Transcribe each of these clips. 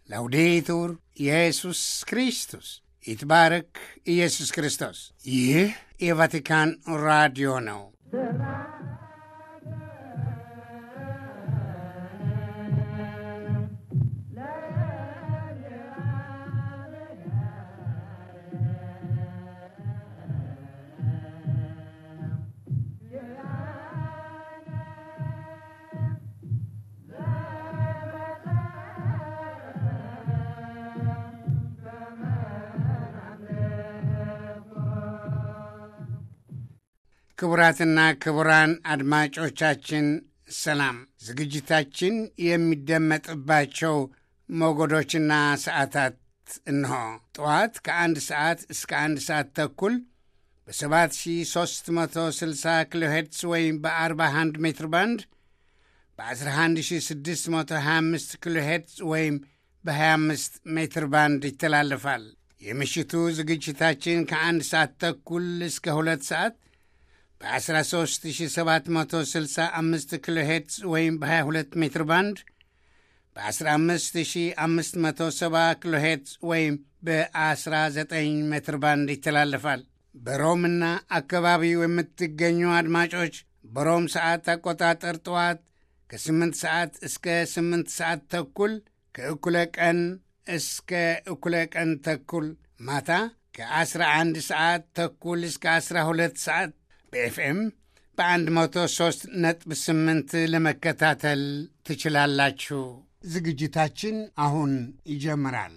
ላውዴቱር ኢየሱስ ክርስቶስ ይትባረክ ኢየሱስ ክርስቶስ። ይህ የቫቲካን ራዲዮ ነው። ክቡራትና ክቡራን አድማጮቻችን ሰላም። ዝግጅታችን የሚደመጥባቸው ሞገዶችና ሰዓታት እንሆ። ጠዋት ከአንድ ሰዓት እስከ አንድ ሰዓት ተኩል በ7360 ኪሎ ሄርትስ ወይም በ41 ሜትር ባንድ በ11625 ኪሎ ሄርትስ ወይም በ25 ሜትር ባንድ ይተላለፋል። የምሽቱ ዝግጅታችን ከአንድ ሰዓት ተኩል እስከ ሁለት ሰዓት በ13765 ኪሎ ሄርትዝ ወይም በ22 ሜትር ባንድ በ15570 ኪሎ ሄርትዝ ወይም በ19 ሜትር ባንድ ይተላለፋል። በሮምና አካባቢው የምትገኙ አድማጮች በሮም ሰዓት አቆጣጠር ጠዋት ከ8 ሰዓት እስከ 8 ሰዓት ተኩል ከእኩለ ቀን እስከ እኩለ ቀን ተኩል ማታ ከ11 ሰዓት ተኩል እስከ 12 ሰዓት በኤፍኤም በ103 ነጥብ 8 ለመከታተል ትችላላችሁ። ዝግጅታችን አሁን ይጀምራል።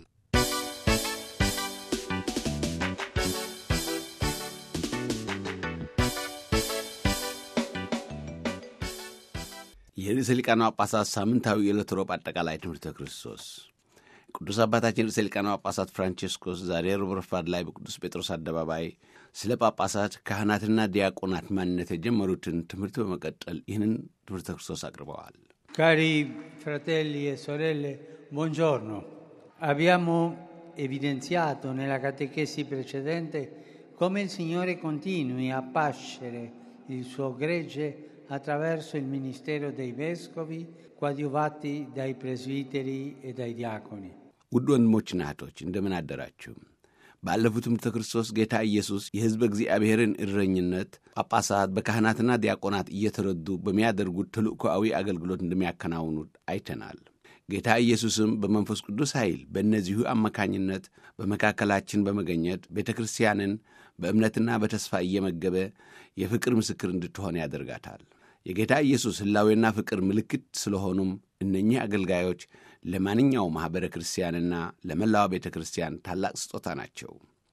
የርዕሰ ሊቃነ ጳጳሳት ሳምንታዊ የዕለት ሮብ አጠቃላይ ትምህርተ ክርስቶስ ቅዱስ አባታችን ርዕሰ ሊቃነ ጳጳሳት ፍራንቼስኮስ ዛሬ ሮብ ረፋድ ላይ በቅዱስ ጴጥሮስ አደባባይ ስለ ጳጳሳት ካህናትና ዲያቆናት ማንነት የጀመሩትን ትምህርት በመቀጠል ይህንን ትምህርተ ክርስቶስ አቅርበዋል። Cari fratelli e sorelle, buongiorno. Abbiamo evidenziato nella catechesi precedente come il Signore continui a pascere il suo gregge attraverso il ministero dei vescovi, coadiuvati dai presbiteri e dai diaconi. ውድ ወንድሞችና እህቶች እንደምን አደራችሁ? ባለፉት ትምህርተ ክርስቶስ ጌታ ኢየሱስ የሕዝበ እግዚአብሔርን እረኝነት ጳጳሳት በካህናትና ዲያቆናት እየተረዱ በሚያደርጉት ተልእኮአዊ አገልግሎት እንደሚያከናውኑት አይተናል። ጌታ ኢየሱስም በመንፈስ ቅዱስ ኃይል በእነዚሁ አማካኝነት በመካከላችን በመገኘት ቤተ ክርስቲያንን በእምነትና በተስፋ እየመገበ የፍቅር ምስክር እንድትሆን ያደርጋታል። የጌታ ኢየሱስ ሕላዌና ፍቅር ምልክት ስለሆኑም እነኚህ አገልጋዮች ለማንኛው ማኅበረ ክርስቲያንና ለመላዋ ቤተ ክርስቲያን ታላቅ ስጦታ ናቸው።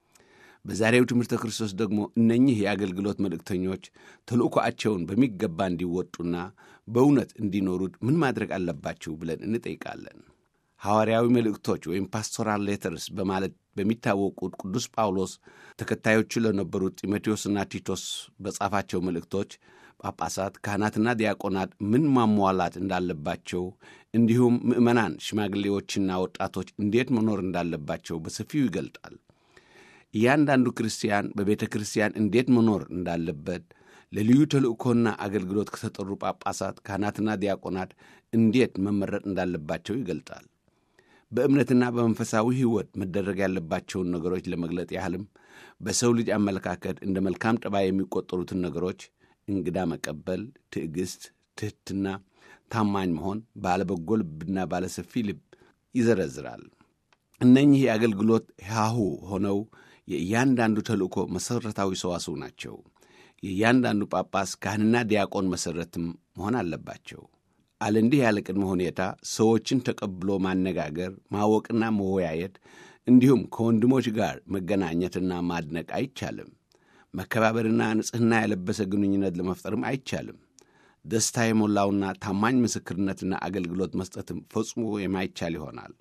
በዛሬው ትምህርተ ክርስቶስ ደግሞ እነኚህ የአገልግሎት መልእክተኞች ተልእኮአቸውን በሚገባ እንዲወጡና በእውነት እንዲኖሩት ምን ማድረግ አለባችሁ ብለን እንጠይቃለን። ሐዋርያዊ መልእክቶች ወይም ፓስቶራል ሌተርስ በማለት በሚታወቁት ቅዱስ ጳውሎስ ተከታዮቹ ለነበሩት ጢሞቴዎስና ቲቶስ በጻፋቸው መልእክቶች ጳጳሳት፣ ካህናትና ዲያቆናት ምን ማሟላት እንዳለባቸው እንዲሁም ምዕመናን፣ ሽማግሌዎችና ወጣቶች እንዴት መኖር እንዳለባቸው በሰፊው ይገልጣል። እያንዳንዱ ክርስቲያን በቤተ ክርስቲያን እንዴት መኖር እንዳለበት ለልዩ ተልእኮና አገልግሎት ከተጠሩ ጳጳሳት፣ ካህናትና ዲያቆናት እንዴት መመረጥ እንዳለባቸው ይገልጣል። በእምነትና በመንፈሳዊ ሕይወት መደረግ ያለባቸውን ነገሮች ለመግለጥ ያህልም በሰው ልጅ አመለካከት እንደ መልካም ጠባይ የሚቆጠሩትን ነገሮች እንግዳ መቀበል፣ ትዕግሥት፣ ትሕትና፣ ታማኝ መሆን፣ ባለበጎ ልብና ባለሰፊ ልብ ይዘረዝራል። እነኚህ የአገልግሎት ሃሁ ሆነው የእያንዳንዱ ተልእኮ መሠረታዊ ሰዋስው ናቸው። የእያንዳንዱ ጳጳስ ካህንና ዲያቆን መሠረትም መሆን አለባቸው። አለ እንዲህ ያለ ቅድመ ሁኔታ ሰዎችን ተቀብሎ ማነጋገር፣ ማወቅና መወያየት እንዲሁም ከወንድሞች ጋር መገናኘትና ማድነቅ አይቻልም። መከባበርና ንጽሕና የለበሰ ግንኙነት ለመፍጠርም አይቻልም። ደስታ የሞላውና ታማኝ ምስክርነትና አገልግሎት መስጠትም ፈጽሞ የማይቻል ይሆናል።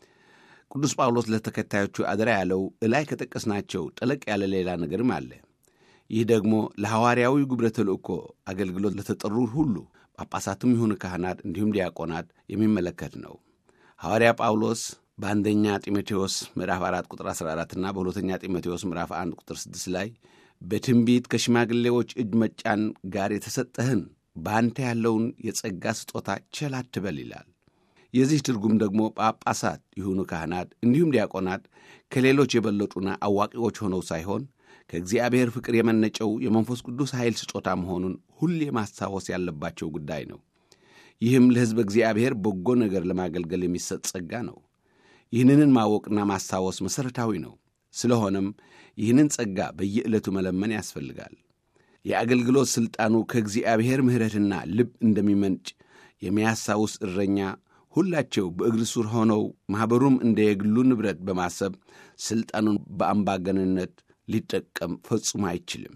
ቅዱስ ጳውሎስ ለተከታዮቹ አደራ ያለው እላይ ከጠቀስናቸው ጠለቅ ያለ ሌላ ነገርም አለ። ይህ ደግሞ ለሐዋርያዊ ግብረ ተልእኮ አገልግሎት ለተጠሩ ሁሉ ጳጳሳትም ይሁኑ ካህናት እንዲሁም ዲያቆናት የሚመለከት ነው። ሐዋርያ ጳውሎስ በአንደኛ ጢሞቴዎስ ምዕራፍ 4 ቁጥር 14ና በሁለተኛ ጢሞቴዎስ ምዕራፍ 1 ቁጥር 6 ላይ በትንቢት ከሽማግሌዎች እጅ መጫን ጋር የተሰጠህን በአንተ ያለውን የጸጋ ስጦታ ቸል አትበል ይላል። የዚህ ትርጉም ደግሞ ጳጳሳት ይሁኑ ካህናት፣ እንዲሁም ዲያቆናት ከሌሎች የበለጡና አዋቂዎች ሆነው ሳይሆን ከእግዚአብሔር ፍቅር የመነጨው የመንፈስ ቅዱስ ኃይል ስጦታ መሆኑን ሁሌ ማስታወስ ያለባቸው ጉዳይ ነው። ይህም ለሕዝበ እግዚአብሔር በጎ ነገር ለማገልገል የሚሰጥ ጸጋ ነው። ይህንን ማወቅና ማስታወስ መሠረታዊ ነው። ስለሆነም ይህንን ጸጋ በየዕለቱ መለመን ያስፈልጋል። የአገልግሎት ሥልጣኑ ከእግዚአብሔር ምሕረትና ልብ እንደሚመንጭ የሚያስታውስ እረኛ ሁላቸው በእግር ስር ሆነው ማኅበሩም እንደ የግሉ ንብረት በማሰብ ሥልጣኑን በአምባገንነት ሊጠቀም ፈጽሞ አይችልም።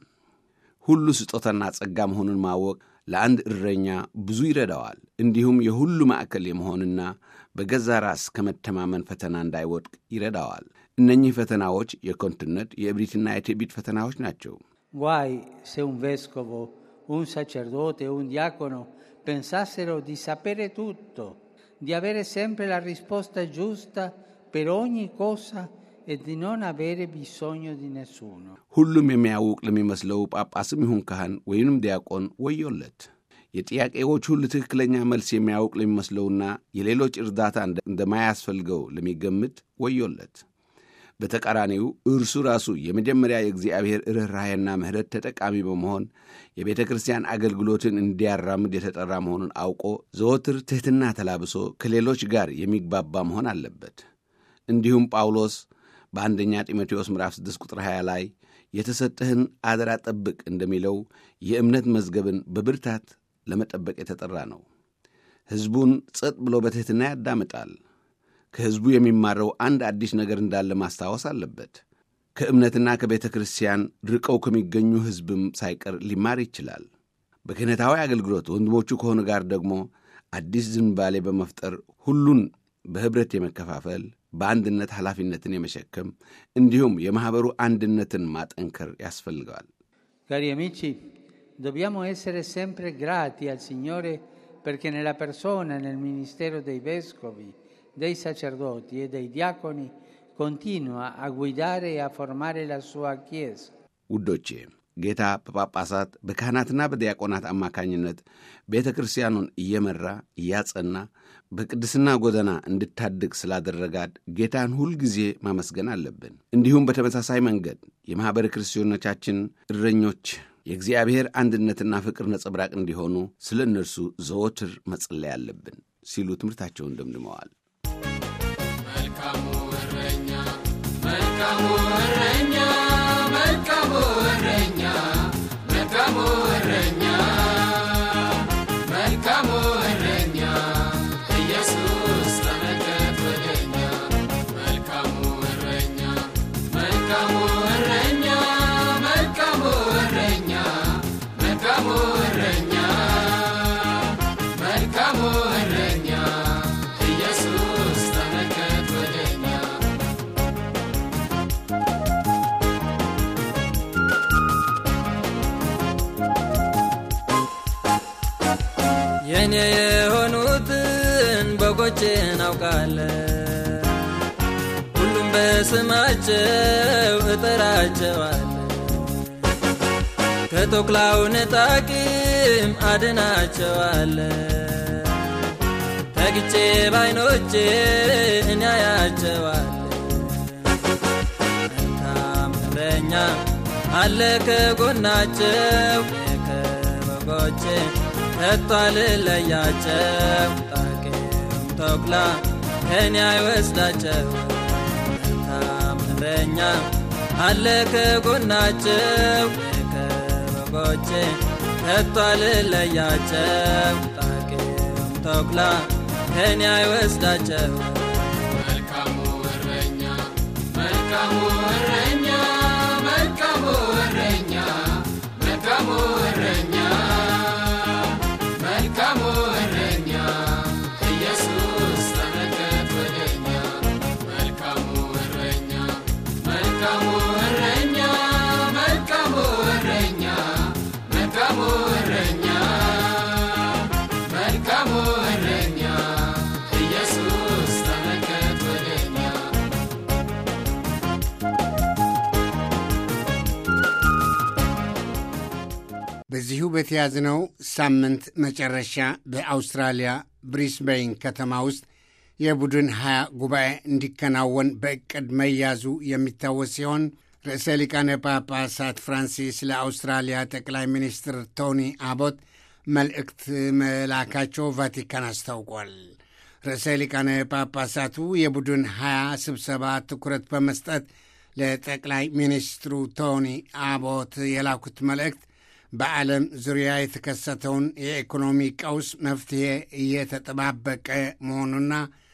ሁሉ ስጦታና ጸጋ መሆኑን ማወቅ ለአንድ እረኛ ብዙ ይረዳዋል። እንዲሁም የሁሉ ማዕከል የመሆንና በገዛ ራስ ከመተማመን ፈተና እንዳይወድቅ ይረዳዋል። እነኚህ ፈተናዎች የኮንትነት የእብሪትና የትዕቢት ፈተናዎች ናቸው። Guai se un vescovo, un sacerdote o un diacono pensassero di sapere tutto, di avere sempre la risposta giusta per ogni cosa e di non avere bisogno di nessuno. ሁሉም የሚያውቅ ለሚመስለው ጳጳስም ይሁን ካህን ወይንም ዲያቆን ወዮለት። የጥያቄዎች ሁሉ ትክክለኛ መልስ የሚያውቅ ለሚመስለውና የሌሎች እርዳታ እንደማያስፈልገው ለሚገምት ወዮለት። በተቃራኒው እርሱ ራሱ የመጀመሪያ የእግዚአብሔር ርኅራኄና ምሕረት ተጠቃሚ በመሆን የቤተ ክርስቲያን አገልግሎትን እንዲያራምድ የተጠራ መሆኑን አውቆ ዘወትር ትሕትና ተላብሶ ከሌሎች ጋር የሚግባባ መሆን አለበት። እንዲሁም ጳውሎስ በአንደኛ ጢሞቴዎስ ምዕራፍ 6 ቁጥር 20 ላይ የተሰጠህን አደራ ጠብቅ እንደሚለው የእምነት መዝገብን በብርታት ለመጠበቅ የተጠራ ነው። ሕዝቡን ጸጥ ብሎ በትሕትና ያዳምጣል። ከሕዝቡ የሚማረው አንድ አዲስ ነገር እንዳለ ማስታወስ አለበት። ከእምነትና ከቤተ ክርስቲያን ርቀው ከሚገኙ ሕዝብም ሳይቀር ሊማር ይችላል። በክህነታዊ አገልግሎት ወንድሞቹ ከሆኑ ጋር ደግሞ አዲስ ዝንባሌ በመፍጠር ሁሉን በኅብረት የመከፋፈል በአንድነት ኃላፊነትን የመሸከም እንዲሁም የማኅበሩ አንድነትን ማጠንከር ያስፈልገዋል። Cari amici, dobbiamo essere sempre grati al Signore perché nella persona e nel ministero dei vescovi, dei sacerdoti e dei diaconi continua a guidare e a formare la sua Chiesa. ውዶቼ ጌታ በጳጳሳት በካህናትና በዲያቆናት አማካኝነት ቤተ ክርስቲያኑን እየመራ እያጸና በቅድስና ጎዳና እንድታድግ ስላደረጋት ጌታን ሁልጊዜ ማመስገን አለብን። እንዲሁም በተመሳሳይ መንገድ የማኅበረ ክርስቲያኖቻችን እረኞች የእግዚአብሔር አንድነትና ፍቅር ነጸብራቅ እንዲሆኑ ስለ እነርሱ ዘወትር መጸለይ አለብን ሲሉ ትምህርታቸውን ደምድመዋል። መልካሙ እረኛ መልካሙ እረኛ መልካሙ እረኛ መልካሙ እረኛ መልካሙ እረኛ ኢየሱስ ተመልከት ወደኛ መልካሙ እረኛ መልካሙ እረኛ መልካሙ እረኛ መልካሙ እረኛ መልካሙ እረኛ ኢየሱስ ተመልከት ወደኛ የኔ የሆኑትን በጎቼን አውቃለሁ፣ ሁሉም በስማቸው እጠራቸዋለሁ። ከተኩላው ነጣቂም አድናቸዋለሁ። ተግቼ ባይኖቼ እኔ አያቸዋለሁ። መልካም እረኛ አለ ከጎናቸው ከበጎቼ ከቶ አልለያቸው ጣቂም ተኩላ ከኔ አይወስዳቸው መልካም እረኛ አለ ከጎናቸው ከበጎቼ ከቶ አልለያቸው ጣቂም ተኩላ ከኔ አይወስዳቸው መልካሙ እረኛ መልካሙ እረኛ መልካሙ እረኛ መልካሙ እረኛ መልካሙ እረኛ ኢየሱስ ተመልከት ወደኛ መልካሙ እረኛ መልካሙ እረኛ መልካሙ እረኛ መልካሙ እረኛ መልካሙ እረኛ ኢየሱስ ተመልከት ወደኛ በዚሁ በተያዝነው ሳምንት መጨረሻ በአውስትራሊያ ብሪስቤን ከተማ ውስጥ የቡድን ሀያ ጉባኤ እንዲከናወን በዕቅድ መያዙ የሚታወስ ሲሆን ርዕሰ ሊቃነ ጳጳሳት ፍራንሲስ ለአውስትራሊያ ጠቅላይ ሚኒስትር ቶኒ አቦት መልእክት መላካቸው ቫቲካን አስታውቋል። ርዕሰ ሊቃነ ጳጳሳቱ የቡድን ሀያ ስብሰባ ትኩረት በመስጠት ለጠቅላይ ሚኒስትሩ ቶኒ አቦት የላኩት መልእክት በዓለም ዙሪያ የተከሰተውን የኢኮኖሚ ቀውስ መፍትሔ እየተጠባበቀ መሆኑና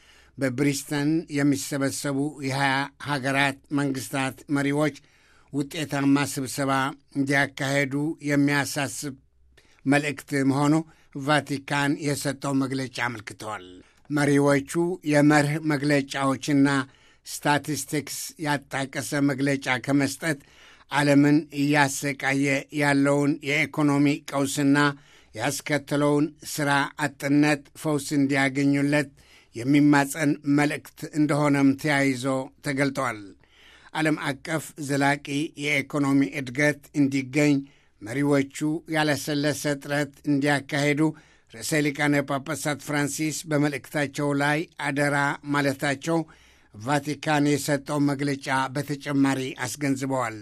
በብሪስተን የሚሰበሰቡ የሀያ ሀገራት መንግስታት መሪዎች ውጤታማ ስብሰባ እንዲያካሄዱ የሚያሳስብ መልእክት መሆኑ ቫቲካን የሰጠው መግለጫ አመልክተዋል። መሪዎቹ የመርህ መግለጫዎችና ስታቲስቲክስ ያጣቀሰ መግለጫ ከመስጠት ዓለምን እያሰቃየ ያለውን የኢኮኖሚ ቀውስና ያስከተለውን ሥራ አጥነት ፈውስ እንዲያገኙለት የሚማጸን መልእክት እንደሆነም ተያይዞ ተገልጠዋል። ዓለም አቀፍ ዘላቂ የኢኮኖሚ እድገት እንዲገኝ መሪዎቹ ያለሰለሰ ጥረት እንዲያካሄዱ ርዕሰ ሊቃነ ጳጳሳት ፍራንሲስ በመልእክታቸው ላይ አደራ ማለታቸው ቫቲካን የሰጠው መግለጫ በተጨማሪ አስገንዝበዋል።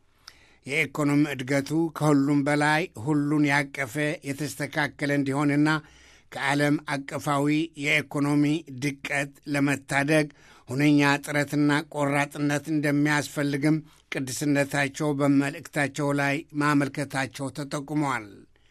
የኢኮኖሚ እድገቱ ከሁሉም በላይ ሁሉን ያቀፈ የተስተካከለ እንዲሆንና ከዓለም አቀፋዊ የኢኮኖሚ ድቀት ለመታደግ ሁነኛ ጥረትና ቆራጥነት እንደሚያስፈልግም ቅድስነታቸው በመልእክታቸው ላይ ማመልከታቸው ተጠቁመዋል።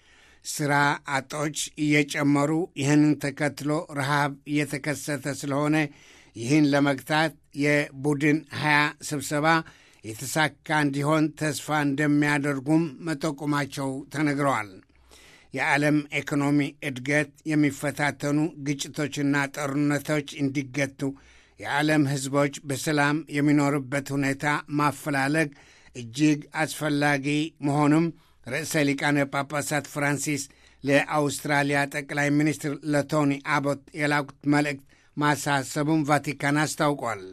ሥራ አጦች እየጨመሩ ይህንን ተከትሎ ረሃብ እየተከሰተ ስለሆነ ይህን ለመግታት የቡድን ሀያ ስብሰባ የተሳካ እንዲሆን ተስፋ እንደሚያደርጉም መጠቆማቸው ተነግረዋል። የዓለም ኢኮኖሚ እድገት የሚፈታተኑ ግጭቶችና ጦርነቶች እንዲገቱ የዓለም ሕዝቦች በሰላም የሚኖርበት ሁኔታ ማፈላለግ እጅግ አስፈላጊ መሆኑም ርዕሰ ሊቃነ ጳጳሳት ፍራንሲስ ለአውስትራሊያ ጠቅላይ ሚኒስትር ለቶኒ አቦት የላኩት መልእክት ማሳሰቡም ቫቲካን አስታውቋል።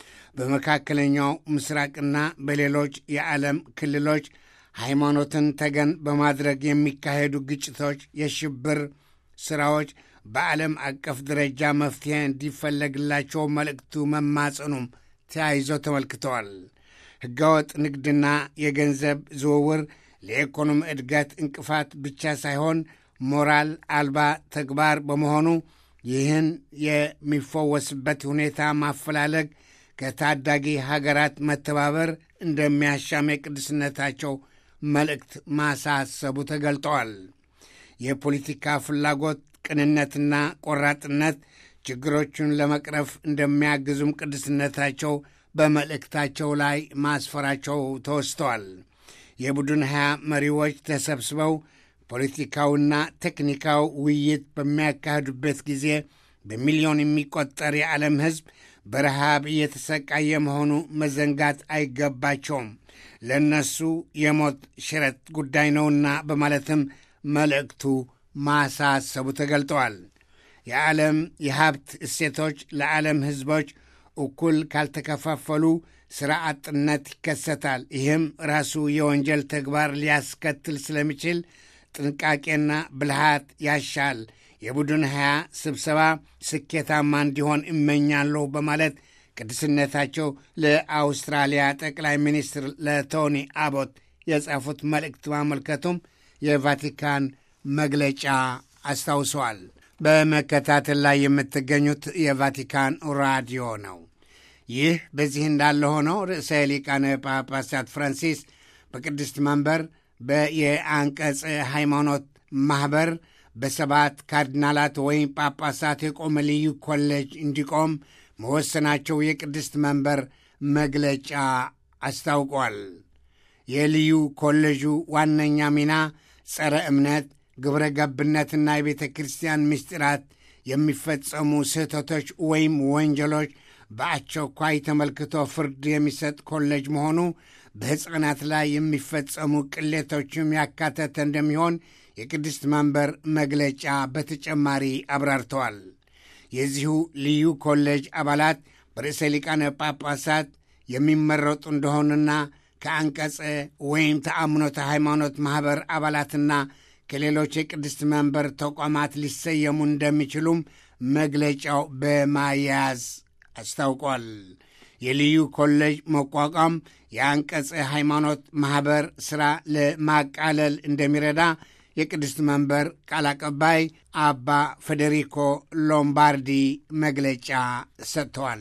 በመካከለኛው ምስራቅና በሌሎች የዓለም ክልሎች ሃይማኖትን ተገን በማድረግ የሚካሄዱ ግጭቶች፣ የሽብር ሥራዎች በዓለም አቀፍ ደረጃ መፍትሄ እንዲፈለግላቸው መልእክቱ መማጸኑም ተያይዞ ተመልክተዋል። ሕገወጥ ንግድና የገንዘብ ዝውውር ለኢኮኖሚ እድገት እንቅፋት ብቻ ሳይሆን ሞራል አልባ ተግባር በመሆኑ ይህን የሚፈወስበት ሁኔታ ማፈላለግ ከታዳጊ ሀገራት መተባበር እንደሚያሻም የቅድስነታቸው መልእክት ማሳሰቡ ተገልጠዋል። የፖለቲካ ፍላጎት፣ ቅንነትና ቆራጥነት ችግሮቹን ለመቅረፍ እንደሚያግዙም ቅድስነታቸው በመልእክታቸው ላይ ማስፈራቸው ተወስተዋል። የቡድን ሀያ መሪዎች ተሰብስበው ፖለቲካውና ቴክኒካዊ ውይይት በሚያካሂዱበት ጊዜ በሚሊዮን የሚቆጠር የዓለም ሕዝብ በረሃብ እየተሰቃየ መሆኑ መዘንጋት አይገባቸውም። ለእነሱ የሞት ሽረት ጉዳይ ነውና በማለትም መልእክቱ ማሳሰቡ ተገልጠዋል። የዓለም የሀብት እሴቶች ለዓለም ሕዝቦች እኩል ካልተከፋፈሉ ሥራ አጥነት ይከሰታል። ይህም ራሱ የወንጀል ተግባር ሊያስከትል ስለሚችል ጥንቃቄና ብልሃት ያሻል። የቡድን ሀያ ስብሰባ ስኬታማ እንዲሆን እመኛለሁ በማለት ቅድስነታቸው ለአውስትራሊያ ጠቅላይ ሚኒስትር ለቶኒ አቦት የጻፉት መልእክት ማመልከቱም የቫቲካን መግለጫ አስታውሰዋል። በመከታተል ላይ የምትገኙት የቫቲካን ራዲዮ ነው። ይህ በዚህ እንዳለ ሆነው ርዕሰ ሊቃነ ጳጳሳት ፍራንሲስ በቅድስት መንበር በየአንቀጽ ሃይማኖት ማኅበር በሰባት ካርዲናላት ወይም ጳጳሳት የቆመ ልዩ ኮሌጅ እንዲቆም መወሰናቸው የቅድስት መንበር መግለጫ አስታውቋል። የልዩ ኮሌጁ ዋነኛ ሚና ጸረ እምነት፣ ግብረ ገብነትና የቤተ ክርስቲያን ምስጢራት የሚፈጸሙ ስህተቶች ወይም ወንጀሎች በአስቸኳይ ተመልክቶ ፍርድ የሚሰጥ ኮሌጅ መሆኑ በሕፃናት ላይ የሚፈጸሙ ቅሌቶችም ያካተተ እንደሚሆን የቅድስት መንበር መግለጫ በተጨማሪ አብራርተዋል። የዚሁ ልዩ ኮሌጅ አባላት በርዕሰ ሊቃነ ጳጳሳት የሚመረጡ እንደሆኑና ከአንቀጸ ወይም ተአምኖተ ሃይማኖት ማኅበር አባላትና ከሌሎች የቅድስት መንበር ተቋማት ሊሰየሙ እንደሚችሉም መግለጫው በማያያዝ አስታውቋል። የልዩ ኮሌጅ መቋቋም የአንቀጸ ሃይማኖት ማኅበር ሥራ ለማቃለል እንደሚረዳ የቅድስት መንበር ቃል አቀባይ አባ ፌዴሪኮ ሎምባርዲ መግለጫ ሰጥተዋል።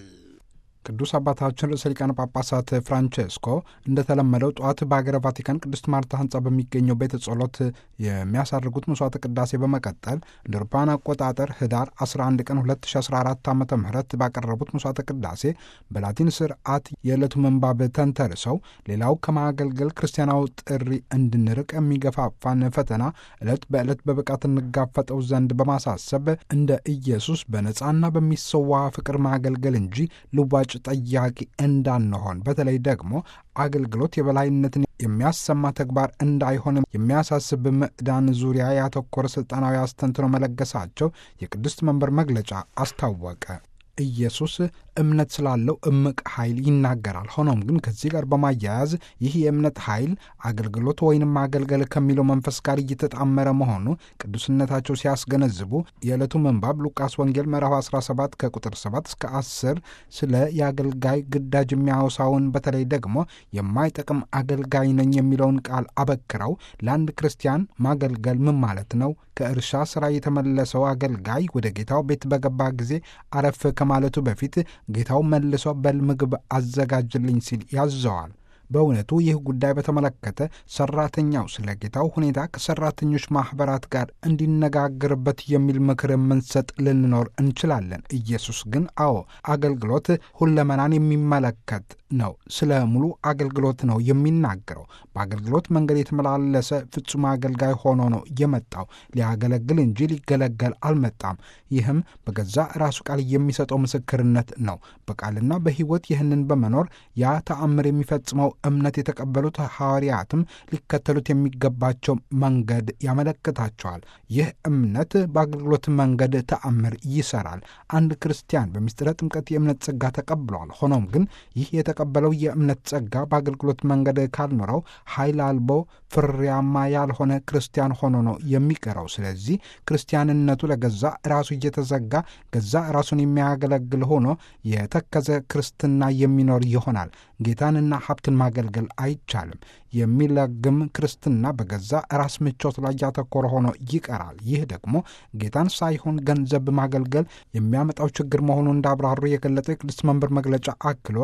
ቅዱስ አባታችን ርዕሰ ሊቃነ ጳጳሳት ፍራንቼስኮ እንደተለመደው ጠዋት በሀገረ ቫቲካን ቅድስት ማርታ ህንፃ በሚገኘው ቤተ ጸሎት የሚያሳርጉት መስዋዕተ ቅዳሴ በመቀጠል እንደ አውሮፓውያን አቆጣጠር ህዳር 11 ቀን 2014 ዓ ም ባቀረቡት መስዋዕተ ቅዳሴ በላቲን ስርዓት የዕለቱ ምንባብ ተንተርሰው ሌላው ከማገልገል ክርስቲያናዊ ጥሪ እንድንርቅ የሚገፋፋን ፈተና ዕለት በዕለት በብቃት እንጋፈጠው ዘንድ በማሳሰብ እንደ ኢየሱስ በነፃና በሚሰዋ ፍቅር ማገልገል እንጂ ልዋጭ ጠያቂ እንዳንሆን በተለይ ደግሞ አገልግሎት የበላይነትን የሚያሰማ ተግባር እንዳይሆን የሚያሳስብ ምዕዳን ዙሪያ ያተኮረ ስልጣናዊ አስተንትኖ መለገሳቸው የቅድስት መንበር መግለጫ አስታወቀ። ኢየሱስ እምነት ስላለው እምቅ ኃይል ይናገራል። ሆኖም ግን ከዚህ ጋር በማያያዝ ይህ የእምነት ኃይል አገልግሎት ወይንም ማገልገል ከሚለው መንፈስ ጋር እየተጣመረ መሆኑ ቅዱስነታቸው ሲያስገነዝቡ የዕለቱ ምንባብ ሉቃስ ወንጌል ምዕራፍ 17 ከቁጥር 7 እስከ 10 ስለ የአገልጋይ ግዳጅ የሚያወሳውን በተለይ ደግሞ የማይጠቅም አገልጋይ ነኝ የሚለውን ቃል አበክረው ለአንድ ክርስቲያን ማገልገል ምን ማለት ነው? ከእርሻ ስራ የተመለሰው አገልጋይ ወደ ጌታው ቤት በገባ ጊዜ አረፍ ከማለቱ በፊት ጌታው መልሶ በል ምግብ አዘጋጅልኝ ሲል ያዘዋል። በእውነቱ ይህ ጉዳይ በተመለከተ ሰራተኛው ስለ ጌታው ሁኔታ ከሰራተኞች ማኅበራት ጋር እንዲነጋገርበት የሚል ምክር የምንሰጥ ልንኖር እንችላለን። ኢየሱስ ግን አዎ አገልግሎት ሁለመናን የሚመለከት ነው። ስለ ሙሉ አገልግሎት ነው የሚናገረው። በአገልግሎት መንገድ የተመላለሰ ፍጹም አገልጋይ ሆኖ ነው የመጣው። ሊያገለግል እንጂ ሊገለገል አልመጣም። ይህም በገዛ ራሱ ቃል የሚሰጠው ምስክርነት ነው። በቃልና በሕይወት ይህንን በመኖር ያ ተአምር የሚፈጽመው እምነት የተቀበሉት ሐዋርያትም ሊከተሉት የሚገባቸው መንገድ ያመለክታቸዋል። ይህ እምነት በአገልግሎት መንገድ ተአምር ይሰራል። አንድ ክርስቲያን በምስጢረ ጥምቀት የእምነት ጸጋ ተቀብሏል። ሆኖም ግን ይህ የተቀበለው የእምነት ጸጋ በአገልግሎት መንገድ ካልኖረው ኃይል አልቦ ፍሬያማ ያልሆነ ክርስቲያን ሆኖ ነው የሚቀረው። ስለዚህ ክርስቲያንነቱ ለገዛ ራሱ እየተዘጋ ገዛ ራሱን የሚያገለግል ሆኖ የተከዘ ክርስትና የሚኖር ይሆናል። ጌታንና ሀብትን ማገልገል አይቻልም። የሚለግም ክርስትና በገዛ ራስ ምቾት ላይ ያተኮረ ሆኖ ይቀራል። ይህ ደግሞ ጌታን ሳይሆን ገንዘብ ማገልገል የሚያመጣው ችግር መሆኑን እንዳብራሩ የገለጠው የቅድስት መንበር መግለጫ አክሎ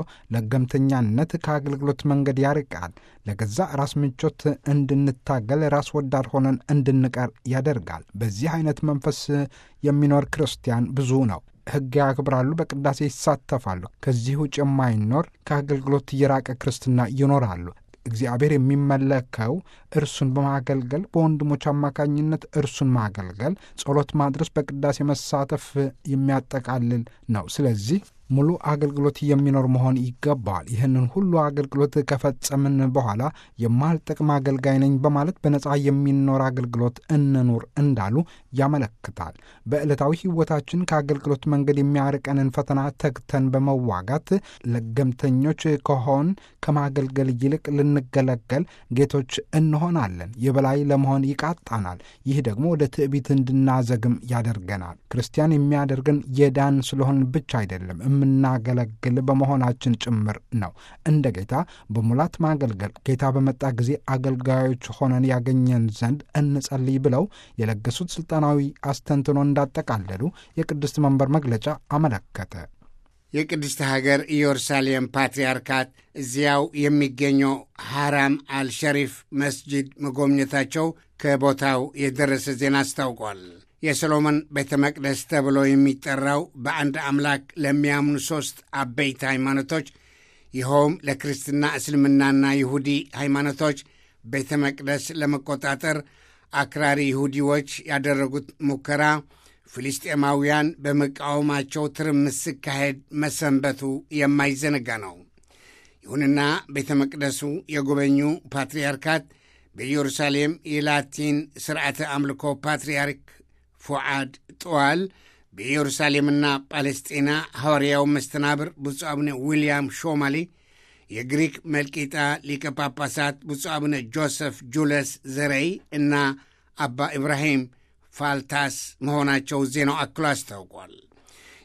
ለገምተኛነት ከአገልግሎት መንገድ ያርቃል። ለገዛ ራስ ምቾት እንድንታገል ራስ ወዳድ ሆነን እንድንቀር ያደርጋል። በዚህ አይነት መንፈስ የሚኖር ክርስቲያን ብዙ ነው። ሕግ ያክብራሉ፣ በቅዳሴ ይሳተፋሉ። ከዚህ ውጭ የማይኖር ከአገልግሎት የራቀ ክርስትና ይኖራሉ። እግዚአብሔር የሚመለከው እርሱን በማገልገል በወንድሞች አማካኝነት እርሱን ማገልገል፣ ጸሎት ማድረስ፣ በቅዳሴ መሳተፍ የሚያጠቃልል ነው። ስለዚህ ሙሉ አገልግሎት የሚኖር መሆን ይገባዋል። ይህንን ሁሉ አገልግሎት ከፈጸምን በኋላ የማልጠቅም አገልጋይ ነኝ በማለት በነፃ የሚኖር አገልግሎት እንኑር እንዳሉ ያመለክታል። በዕለታዊ ሕይወታችን ከአገልግሎት መንገድ የሚያርቀንን ፈተና ተግተን በመዋጋት ለገምተኞች ከሆን ከማገልገል ይልቅ ልንገለገል ጌቶች እንሆናለን። የበላይ ለመሆን ይቃጣናል። ይህ ደግሞ ወደ ትዕቢት እንድናዘግም ያደርገናል። ክርስቲያን የሚያደርገን የዳን ስለሆን ብቻ አይደለም የምናገለግል በመሆናችን ጭምር ነው። እንደ ጌታ በሙላት ማገልገል ጌታ በመጣ ጊዜ አገልጋዮች ሆነን ያገኘን ዘንድ እንጸልይ ብለው የለገሱት ስልጣናዊ አስተንትኖ እንዳጠቃለሉ የቅድስት መንበር መግለጫ አመለከተ። የቅድስት ሀገር ኢየሩሳሌም ፓትርያርካት እዚያው የሚገኘው ሐራም አልሸሪፍ መስጂድ መጎብኘታቸው ከቦታው የደረሰ ዜና አስታውቋል። የሰሎሞን ቤተ መቅደስ ተብሎ የሚጠራው በአንድ አምላክ ለሚያምኑ ሦስት አበይት ሃይማኖቶች ይኸውም ለክርስትና፣ እስልምናና ይሁዲ ሃይማኖቶች ቤተ መቅደስ ለመቆጣጠር አክራሪ ይሁዲዎች ያደረጉት ሙከራ ፍልስጤማውያን በመቃወማቸው ትርምስ ሲካሄድ መሰንበቱ የማይዘነጋ ነው። ይሁንና ቤተ መቅደሱ የጎበኙ ፓትርያርካት በኢየሩሳሌም የላቲን ሥርዓተ አምልኮ ፓትርያርክ ፉዓድ ጥዋል በኢየሩሳሌምና ጳለስጢና ሐዋርያው መስተናብር ብፁዕ አቡነ ዊልያም ሾማሊ የግሪክ መልቂጣ ሊቀ ጳጳሳት ብፁዕ አቡነ ጆሰፍ ጁለስ ዘረይ እና አባ ኢብራሂም ፋልታስ መሆናቸው ዜናው አክሎ አስታውቋል።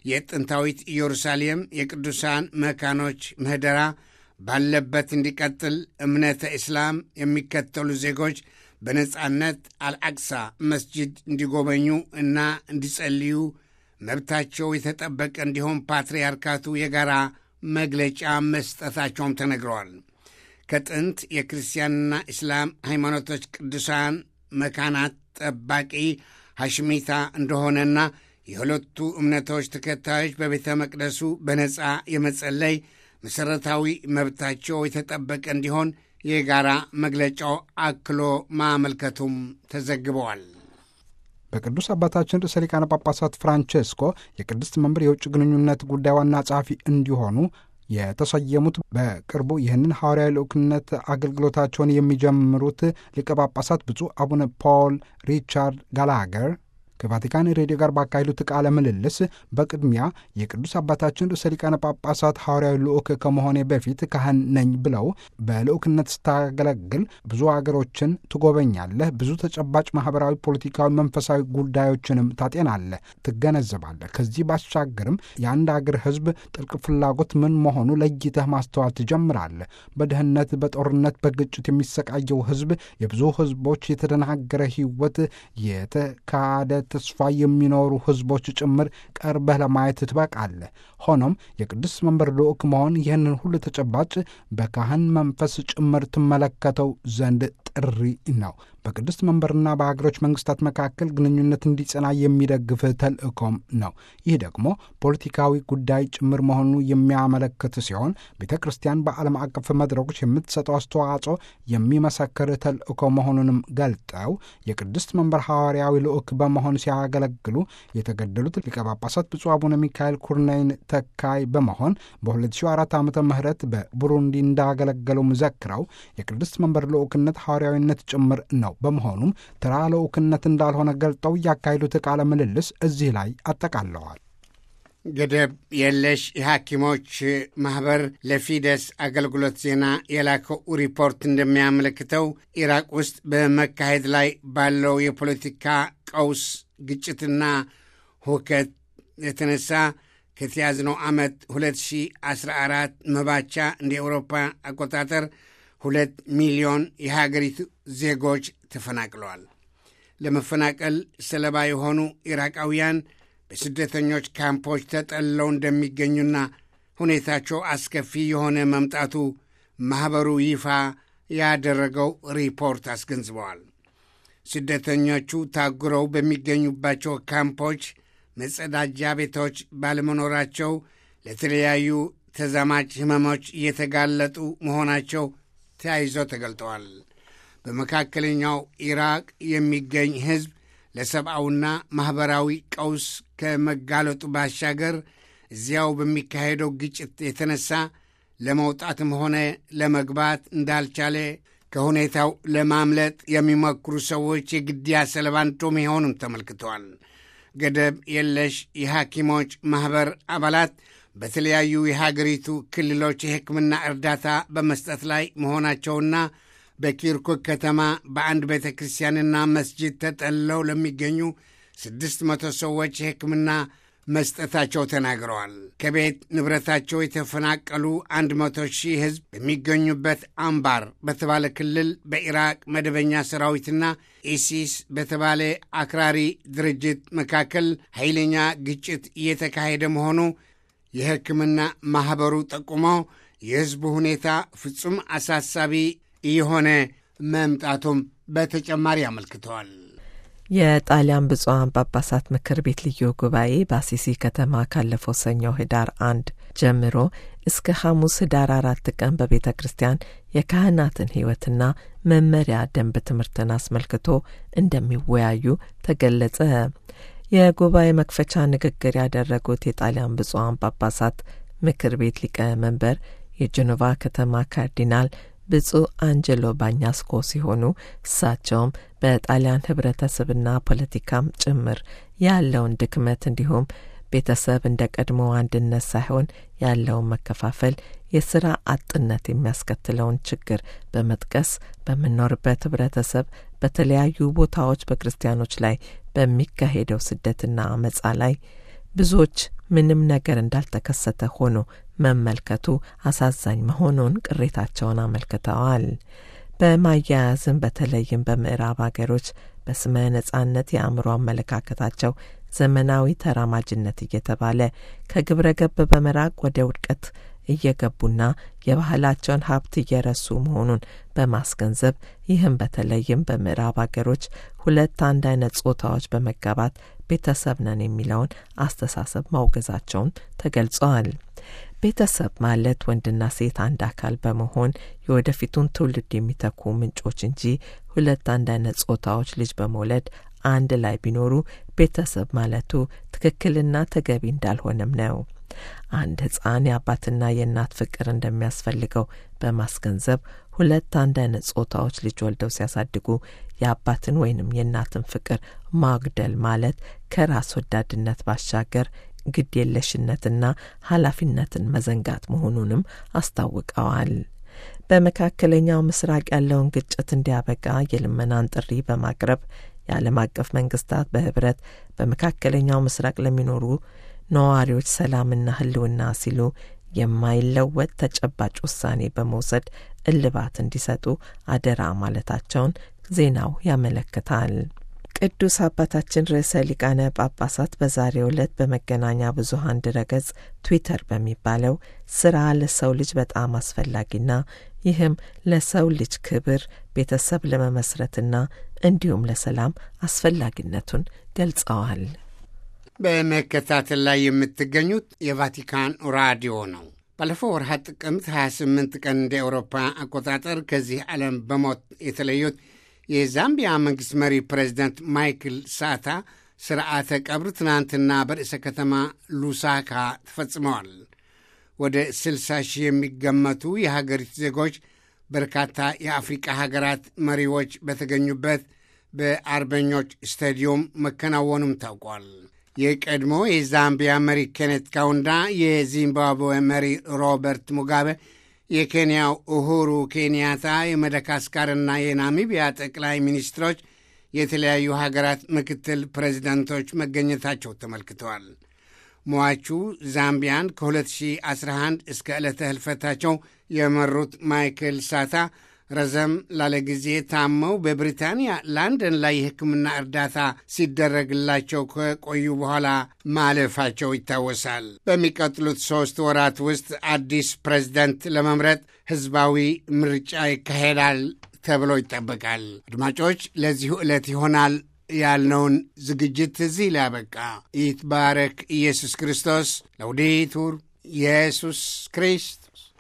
የጥንታዊት ኢየሩሳሌም የቅዱሳን መካኖች ምህደራ ባለበት እንዲቀጥል እምነተ እስላም የሚከተሉ ዜጎች በነጻነት አልአቅሳ መስጂድ እንዲጎበኙ እና እንዲጸልዩ መብታቸው የተጠበቀ እንዲሆን ፓትርያርካቱ የጋራ መግለጫ መስጠታቸውም ተነግረዋል። ከጥንት የክርስቲያንና እስላም ሃይማኖቶች ቅዱሳን መካናት ጠባቂ ሐሽሚታ እንደሆነና የሁለቱ እምነቶች ተከታዮች በቤተ መቅደሱ በነፃ የመጸለይ መሠረታዊ መብታቸው የተጠበቀ እንዲሆን የጋራ መግለጫው አክሎ ማመልከቱም ተዘግበዋል። በቅዱስ አባታችን ርዕሰ ሊቃነ ጳጳሳት ፍራንቼስኮ የቅድስት መንበር የውጭ ግንኙነት ጉዳይ ዋና ጸሐፊ እንዲሆኑ የተሰየሙት በቅርቡ ይህንን ሐዋርያዊ ልዑክነት አገልግሎታቸውን የሚጀምሩት ሊቀ ጳጳሳት ብፁዕ አቡነ ፖል ሪቻርድ ጋላገር ከቫቲካን ሬዲዮ ጋር ባካሄዱት ቃለ ምልልስ በቅድሚያ የቅዱስ አባታችን ርዕሰ ሊቃነ ጳጳሳት ሐዋርያዊ ልዑክ ከመሆኔ በፊት ካህን ነኝ ብለው በልዑክነት ስታገለግል ብዙ አገሮችን ትጎበኛለህ፣ ብዙ ተጨባጭ ማኅበራዊ፣ ፖለቲካዊ፣ መንፈሳዊ ጉዳዮችንም ታጤናለህ፣ ትገነዘባለህ። ከዚህ ባሻገርም የአንድ አገር ሕዝብ ጥልቅ ፍላጎት ምን መሆኑ ለይተህ ማስተዋል ትጀምራለህ። በድህነት፣ በጦርነት፣ በግጭት የሚሰቃየው ሕዝብ የብዙ ሕዝቦች የተደናገረ ሕይወት የተካደ ተስፋ የሚኖሩ ሕዝቦች ጭምር ቀርበህ ለማየት ትበቃለህ። ሆኖም የቅዱስ መንበር ልዑክ መሆን ይህንን ሁሉ ተጨባጭ በካህን መንፈስ ጭምር ትመለከተው ዘንድ ጥሪ ነው። በቅድስት መንበርና በሀገሮች መንግስታት መካከል ግንኙነት እንዲጸና የሚደግፍ ተልእኮም ነው። ይህ ደግሞ ፖለቲካዊ ጉዳይ ጭምር መሆኑ የሚያመለክት ሲሆን ቤተ ክርስቲያን በዓለም አቀፍ መድረኮች የምትሰጠው አስተዋጽኦ የሚመሰክር ተልእኮ መሆኑንም ገልጠው የቅድስት መንበር ሐዋርያዊ ልዑክ በመሆን ሲያገለግሉ የተገደሉት ሊቀ ጳጳሳት ብፁዕ አቡነ ሚካኤል ኩርናይን ተካይ በመሆን በ2004 ዓመተ ምህረት በቡሩንዲ እንዳገለገሉም ዘክረው የቅድስት መንበር ልዑክነት ሐዋርያዊነት ጭምር ነው። በመሆኑም ተራ ልዑክነት እንዳልሆነ ገልጠው ያካሄዱት ቃለ ምልልስ እዚህ ላይ አጠቃለዋል። ገደብ የለሽ የሐኪሞች ማኅበር ለፊደስ አገልግሎት ዜና የላከው ሪፖርት እንደሚያመለክተው ኢራቅ ውስጥ በመካሄድ ላይ ባለው የፖለቲካ ቀውስ ግጭትና ሁከት የተነሳ ከተያዝነው ዓመት 2014 መባቻ እንደ ኤውሮፓ አቆጣጠር ሁለት ሚሊዮን የሀገሪቱ ዜጎች ተፈናቅለዋል። ለመፈናቀል ሰለባ የሆኑ ኢራቃውያን በስደተኞች ካምፖች ተጠልለው እንደሚገኙና ሁኔታቸው አስከፊ የሆነ መምጣቱ ማኅበሩ ይፋ ያደረገው ሪፖርት አስገንዝበዋል። ስደተኞቹ ታጉረው በሚገኙባቸው ካምፖች መጸዳጃ ቤቶች ባለመኖራቸው ለተለያዩ ተዛማች ሕመሞች እየተጋለጡ መሆናቸው ተያይዞ ተገልጠዋል። በመካከለኛው ኢራቅ የሚገኝ ሕዝብ ለሰብአዊና ማኅበራዊ ቀውስ ከመጋለጡ ባሻገር እዚያው በሚካሄደው ግጭት የተነሳ ለመውጣትም ሆነ ለመግባት እንዳልቻለ ከሁኔታው ለማምለጥ የሚሞክሩ ሰዎች የግድያ ሰለባ እንደሚሆኑም ተመልክተዋል። ገደብ የለሽ የሐኪሞች ማኅበር አባላት በተለያዩ የሀገሪቱ ክልሎች የሕክምና እርዳታ በመስጠት ላይ መሆናቸውና በኪርኩክ ከተማ በአንድ ቤተ ክርስቲያንና መስጂድ ተጠልለው ለሚገኙ ስድስት መቶ ሰዎች የሕክምና መስጠታቸው ተናግረዋል። ከቤት ንብረታቸው የተፈናቀሉ አንድ መቶ ሺህ ሕዝብ በሚገኙበት አምባር በተባለ ክልል በኢራቅ መደበኛ ሰራዊትና ኢሲስ በተባለ አክራሪ ድርጅት መካከል ኃይለኛ ግጭት እየተካሄደ መሆኑ የሕክምና ማኅበሩ ጠቁሞ የሕዝቡ ሁኔታ ፍጹም አሳሳቢ እየሆነ መምጣቱም በተጨማሪ አመልክተዋል። የጣሊያን ብፁዓን ጳጳሳት ምክር ቤት ልዩ ጉባኤ በአሲሲ ከተማ ካለፈው ሰኞ ህዳር አንድ ጀምሮ እስከ ሐሙስ ህዳር አራት ቀን በቤተ ክርስቲያን የካህናትን ሕይወትና መመሪያ ደንብ ትምህርትን አስመልክቶ እንደሚወያዩ ተገለጸ። የጉባኤ መክፈቻ ንግግር ያደረጉት የጣሊያን ብፁዓን ጳጳሳት ምክር ቤት ሊቀመንበር የጀኖቫ ከተማ ካርዲናል ብፁዕ አንጀሎ ባኛስኮ ሲሆኑ እሳቸውም በጣሊያን ህብረተሰብና ፖለቲካም ጭምር ያለውን ድክመት እንዲሁም ቤተሰብ እንደ ቀድሞ አንድነት ሳይሆን ያለውን መከፋፈል፣ የስራ አጥነት የሚያስከትለውን ችግር በመጥቀስ በምንኖርበት ህብረተሰብ በተለያዩ ቦታዎች በክርስቲያኖች ላይ በሚካሄደው ስደትና አመጻ ላይ ብዙዎች ምንም ነገር እንዳልተከሰተ ሆኖ መመልከቱ አሳዛኝ መሆኑን ቅሬታቸውን አመልክተዋል። በማያያዝም በተለይም በምዕራብ አገሮች በስመ ነጻነት የአእምሮ አመለካከታቸው ዘመናዊ ተራማጅነት እየተባለ ከግብረ ገብ በመራቅ ወደ ውድቀት እየገቡና የባህላቸውን ሀብት እየረሱ መሆኑን በማስገንዘብ ይህም በተለይም በምዕራብ አገሮች ሁለት አንድ አይነት ጾታዎች በመጋባት ቤተሰብ ነን የሚለውን አስተሳሰብ ማውገዛቸውን ተገልጸዋል። ቤተሰብ ማለት ወንድና ሴት አንድ አካል በመሆን የወደፊቱን ትውልድ የሚተኩ ምንጮች እንጂ ሁለት አንድ አይነት ጾታዎች ልጅ በመውለድ አንድ ላይ ቢኖሩ ቤተሰብ ማለቱ ትክክልና ተገቢ እንዳልሆነም ነው። አንድ ሕፃን የአባትና የእናት ፍቅር እንደሚያስፈልገው በማስገንዘብ ሁለት አንድ አይነት ጾታዎች ልጅ ወልደው ሲያሳድጉ የአባትን ወይንም የእናትን ፍቅር ማጉደል ማለት ከራስ ወዳድነት ባሻገር ግድ የለሽነትና ኃላፊነትን መዘንጋት መሆኑንም አስታውቀዋል። በመካከለኛው ምስራቅ ያለውን ግጭት እንዲያበቃ የልመናን ጥሪ በማቅረብ የዓለም አቀፍ መንግስታት በህብረት በመካከለኛው ምስራቅ ለሚኖሩ ነዋሪዎች ሰላምና ህልውና ሲሉ የማይለወጥ ተጨባጭ ውሳኔ በመውሰድ እልባት እንዲሰጡ አደራ ማለታቸውን ዜናው ያመለክታል። ቅዱስ አባታችን ርዕሰ ሊቃነ ጳጳሳት በዛሬው ዕለት በመገናኛ ብዙኃን ድረገጽ ትዊተር በሚባለው ስራ ለሰው ልጅ በጣም አስፈላጊና ይህም ለሰው ልጅ ክብር፣ ቤተሰብ ለመመስረትና እንዲሁም ለሰላም አስፈላጊነቱን ገልጸዋል። በመከታተል ላይ የምትገኙት የቫቲካን ራዲዮ ነው። ባለፈው ወርሃ ጥቅምት 28 ቀን እንደ አውሮፓ አቆጣጠር ከዚህ ዓለም በሞት የተለዩት የዛምቢያ መንግሥት መሪ ፕሬዚደንት ማይክል ሳታ ስርዓተ ቀብር ትናንትና በርዕሰ ከተማ ሉሳካ ተፈጽመዋል። ወደ 60 ሺህ የሚገመቱ የሀገሪቱ ዜጎች በርካታ የአፍሪቃ ሀገራት መሪዎች በተገኙበት በአርበኞች ስታዲዮም መከናወኑም ታውቋል። የቀድሞ የዛምቢያ መሪ ኬኔት ካውንዳ፣ የዚምባብዌ መሪ ሮበርት ሙጋቤ፣ የኬንያው ኡሁሩ ኬንያታ፣ የመደጋስካርና የናሚቢያ ጠቅላይ ሚኒስትሮች፣ የተለያዩ ሀገራት ምክትል ፕሬዚዳንቶች መገኘታቸው ተመልክተዋል። ሟቹ ዛምቢያን ከ2011 እስከ ዕለተ ህልፈታቸው የመሩት ማይክል ሳታ ረዘም ላለ ጊዜ ታመው በብሪታንያ ላንደን ላይ የሕክምና እርዳታ ሲደረግላቸው ከቆዩ በኋላ ማለፋቸው ይታወሳል። በሚቀጥሉት ሦስት ወራት ውስጥ አዲስ ፕሬዝደንት ለመምረጥ ሕዝባዊ ምርጫ ይካሄዳል ተብሎ ይጠበቃል። አድማጮች፣ ለዚሁ ዕለት ይሆናል ያልነውን ዝግጅት እዚህ ላይ ያበቃ። ይትባረክ ኢየሱስ ክርስቶስ። ለውዴቱር ኢየሱስ ክሪስት